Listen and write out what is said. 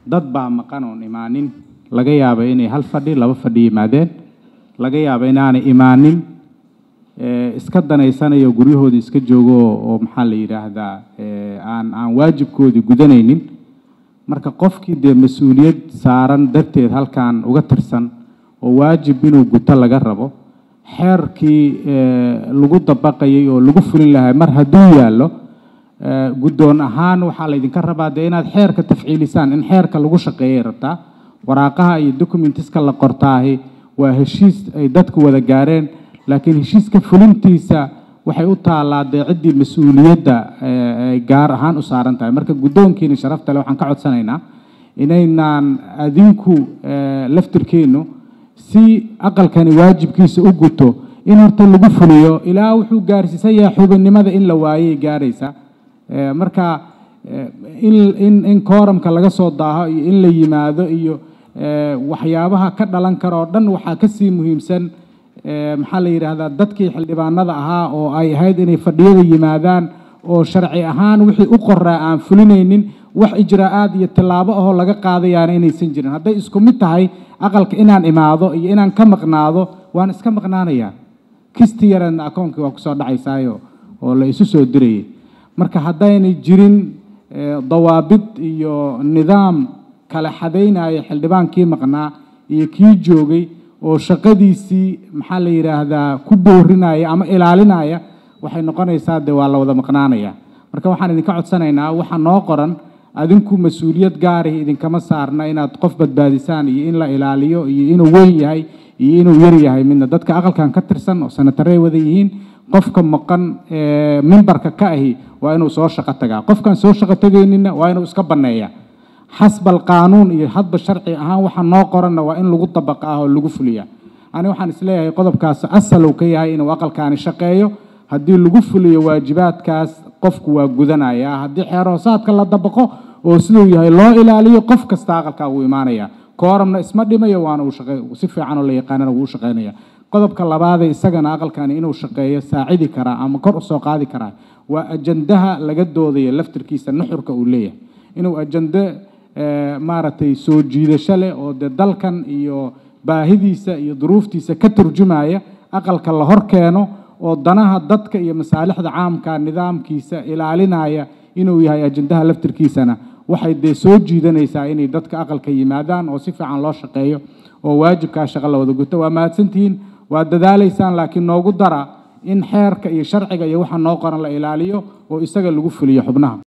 dad baa maqan oon imaanin laga yaaba inay hal fadhi laba fadhi yimaadeen laga yaaba inaanay imaanin iska danaysanayo guryahoodii iska joogo oo maxaa la yidhaahdaa aan aan waajibkoodii gudanaynin marka qofkii dee mas-uuliyad saaran darteed halkan uga tirsan oo waajib inuu guto laga rabo xeerkii lagu dabaqayay oo lagu fulin lahaa mar hadduu yaallo guddoon ahaan waxaa laydinka rabaa dee inaad xeerka tafciilisaan in xeerka lagu shaqeeyay rabtaa waraaqaha iyo documentiska la qortaahi waa heshiis ay dadku wada gaareen laakiin heshiiska fulintiisa waxay u taallaa dee ciddii mas-uuliyadda ay gaar ahaan u saaran tahay marka guddoonkiina sharafta le waxaan ka codsanaynaa inaynaan adinku laftirkeennu si aqalkani waajibkiisa u guto in horta lagu fuliyo ilaa wuxuu gaarsiisan yahay xubinnimada in la waayay gaaraysa marka in in kooramka laga soo daaho iyo in la yimaado iyo waxyaabaha ka dhalan kara oo dhan waxaa ka sii muhiimsan maxaa la yidhaahdaa dadkii xildhibaanada ahaa oo ay ahayd inay fadhiyada yimaadaan oo sharci ahaan wixii u qoraa aan fulinaynin wax ijraa'aad iyo tillaabo ahoo laga qaadayaana inaysan jirin hadday isku mid tahay aqalka inaan imaado iyo inaan ka maqnaado waan iska maqnaanayaa kisti yareedna akoonkii waa kusoo dhacaysaayo oo la isu soo dirayay marka haddaynay jirin dawaabid iyo nidaam kala xadaynaya xildhibaankii maqnaa iyo kii joogay oo shaqadiisii maxaa la yidhaahdaa ku boorinaya ama ilaalinaya waxay noqonaysaa dee waa la wada maqnaanaya marka waxaan idinka codsanaynaa waxa noo qoran adinku mas-uuliyad gaarih idinkama saarna inaad qof badbaadisaan iyo in la ilaaliyo iyo inuu weyn yahay iyo inuu yar yahay midna dadka aqalkan ka tirsan oo sanataray wada yihiin qofka maqan mimbarka ka ahi waa inuu soo shaqo tagaa qofkaan soo shaqo tagaynina waa inuu iska banneeya xasbal qaanuun iyo hadba sharci ahaan waxa noo qoranna waa in lagu dabaqa ah oo lagu fuliya ani waxaan isleeyahay qodobkaas asalow ka yahay inuu aqalkaani shaqeeyo haddii lagu fuliyo waajibaadkaas qofku waa gudanaya haddii xeer hoosaadka la dabaqo oo siduu yahay loo ilaaliyo qof kasta aqalkaa wuu imaanaya kooramna isma dhimayo waana uu shaqey si fiican oo la yaqaanana wuu shaqeynaya qodobka labaadee isagana aqalkani inuu shaqeeyo saacidi karaa ama kor usoo qaadi karaa waa ajandaha laga doodaya laftirkiisa nuxurka uu leeyahay inuu ajande maaragtay soo jiidasho leh oo dee dalkan iyo baahidiisa iyo duruuftiisa ka turjumaya aqalka la hor keeno oo danaha dadka iyo masaalixda caamka nidaamkiisa ilaalinaya inuu yahay ajandaha laftirkiisana waxay dee soo jiidanaysaa inay dadka aqalka yimaadaan oo si fiican loo shaqeeyo oo waajibkaa shaqo la wada guto waa mahadsantihiin waa dadaalaysaan laakiin noogu dara in xeerka iyo sharciga iyo waxa noo qoran la ilaaliyo oo isaga lagu fuliyo xubnaha